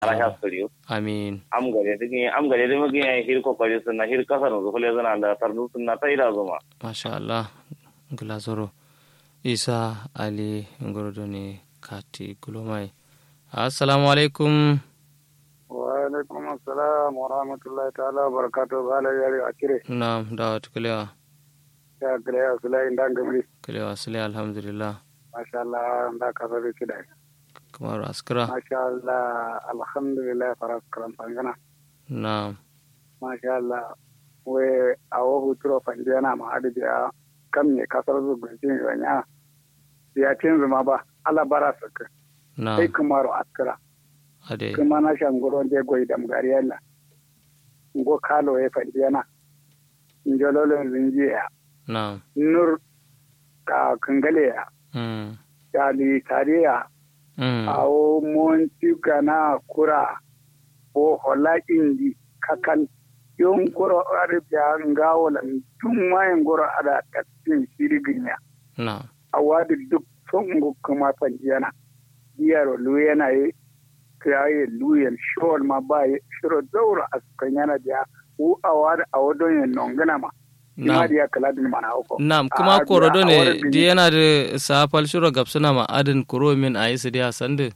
ala ya suriyo amin am gare digi am gare digi magi ya hir ko kari sunna hir kasar zo kule zana da tardu sunna ta ida zuma masha Allah gila zoro isa ali ngorodo ne kati gulomai assalamu alaikum wa alaikum assalam wa rahmatullahi ta'ala wa barakatuh bala yari akire na dawat kulewa ya gare ya sulai ndan gamri kulewa sule alhamdulillah masha Allah nda ka sabi kidai kamar askara masha Allah alhamdulillah faras karam pangana na masha Allah we awo huturo panjana ma adi biya kam ne kasar zu gunjin yanya ya tin zuma ba ala bara saka na sai kumaro askara ade kuma na shangoro de goy dam gariyalla ngo kalo e panjana njololo zinjiya na nur ka kangale ya mm yali tariya mm awo monti gana kura o hola indi kakal yon goro arabia ngawola tun wayan goro ada tattin siriginya na awadi duk songo kuma panjiyana diyaro luyana ye kiyaye luyen shol ma ba ye shiro zaura askanyana dia u awadi awodon ye nongana ma na ima dia kaladin mana hoko Naam, kuma Ah, korodo biya, ne awar bini. di yana da safal shiro gabsuna ma adin kuro min a yi su dia sande.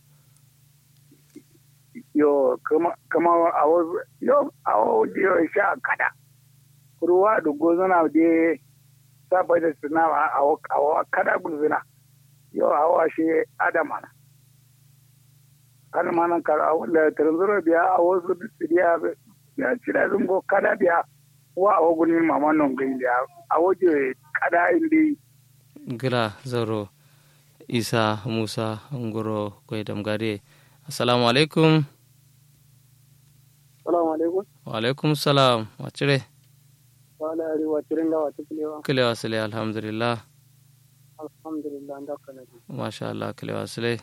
yo kama kama awo yo awo dio sha kada ruwa da gozana de saba da suna awo awo kada gulzina yo awo shi adamana kan manan kar awo da tranzuro biya awo su biya ya cira zungo kada biya wa awo gulmin mama non gin biya awo je kada indi Gira zaro Isa Musa Ngoro Kwai Damgare. Assalamu alaikum. assalamu alaikum Wa alaikum salam. Wacire? wala ari wa tiringa wa tiklewa Kilewa sile alhamdulillah. alhamdulillah ndakana Masha Allah kilewa sile.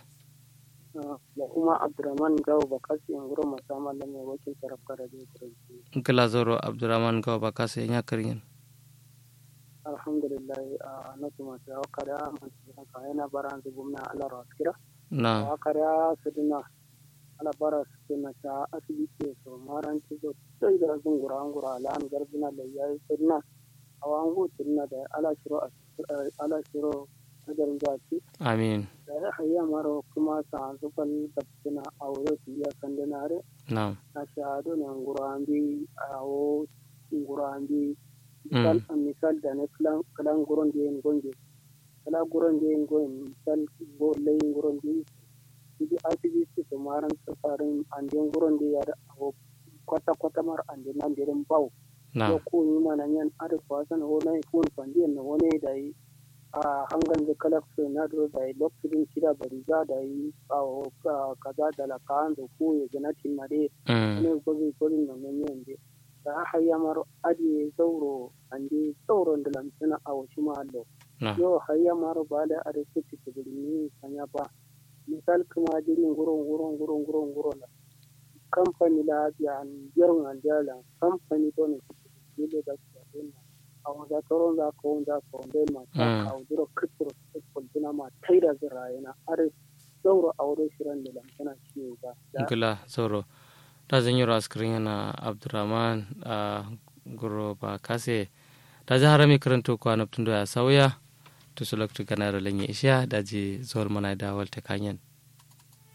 da kuma abdurrahman gawo bakasi in guro musamman da mai wakil tarafka da zai turanci Gila zaro Abdurrahman Gawa Bakasa ya karyin. alhamdulillah a nasu masu yawa kada masu haka yana bara da gumna ala raskira Na. a kada su dina ala bara su dina ta asibiti so maran ci zo sai da zun gura an gura ala an garbina da yayi su dina a wangu dina da ala shiro ala shiro nazarin zaci Amin. da ya hayya maro kuma sa an zufan da suna aure su iya kandinare Na. na shahadu ne ngurambi awo ngurambi Mm. misal misal da na kalan kalan guron da yin gonge kala guron da yin gonge misal go layin guron da idi asibiti to maran tsafarin andin guron da ya da awo kwata kwata mar andin nan dirin bau Na. ko ko ni mana yan ada kwasan ho na kun fandiyan na wone da yi a hangan da kala so na do da yi lokacin kida bari za da yi awo ka- kaza da la kan da ko ya ganatin mare Mm. ne gobe gobe na men yende da hayya mar adi zauro andi zauro da lamsina a wasu mahallo Na. yo hayya mar ba da ade kuci tibirni sanya ba misal kuma jirin guron guron guron guron guron la kamfani la biya yaron an jala kamfani to ne dole da su dinna a wanda toron za ka wanda ka wanda ma ta Mm. ka duro kitro kultuna ma taida zirayena are zauro a wurin shirin da lamsina ciwo ba da Gila zaro. Ta zanyi raskirin yana Abdurrahman a Goro Bakase. Ta ji harami karanto kwanabtun da ya sauya. To su lokacin gana da lanye isha da ji zuwar mana da walta kanyan.